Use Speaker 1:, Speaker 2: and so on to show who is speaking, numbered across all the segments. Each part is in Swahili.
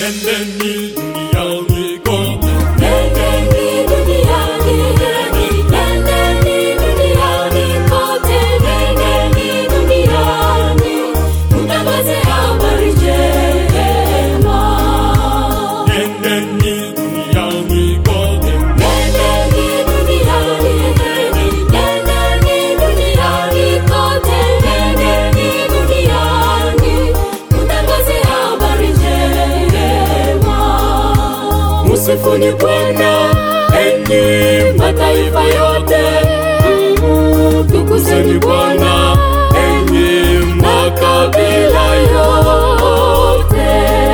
Speaker 1: Nendeni duniani kote,
Speaker 2: Nendeni duniani, nendeni duniani kote, nendeni duniani, mtangaze habari njema.
Speaker 1: nendeni duniani kote,
Speaker 2: Nendeni duniani, nendeni duniani kote, nendeni duniani, mtangaze habari njema.
Speaker 1: Msifuni Bwana enyi mataifa yote, tukuzeni Bwana enyi makabila yote.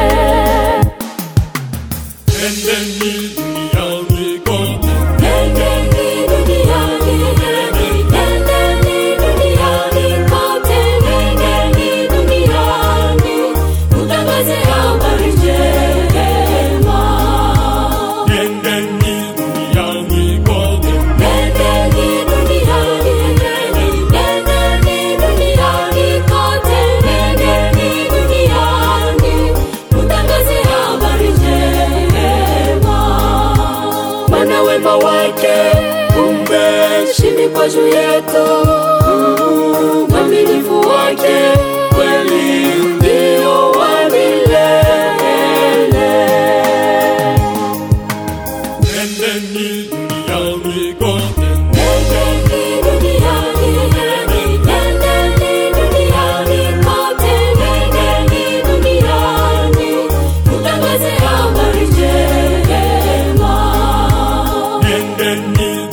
Speaker 1: Nendeni duniani kote,
Speaker 2: Nendeni duniani, nendeni duniani kote, nendeni duniani, mtangaze habari njema.
Speaker 1: nendeni duniani kote,
Speaker 2: Nendeni duniani, nendeni duniani kote, nendeni duniani, mtangaze habari njema.
Speaker 1: Maana wema wake umeshimikwa juu yetu, uaminifu wake kweli ndio wa milele. Nendeni duniani kote,
Speaker 2: Nendeni duniani, nendeni duniani kote, nendeni duniani, mtangaze habari njema.
Speaker 1: nendeni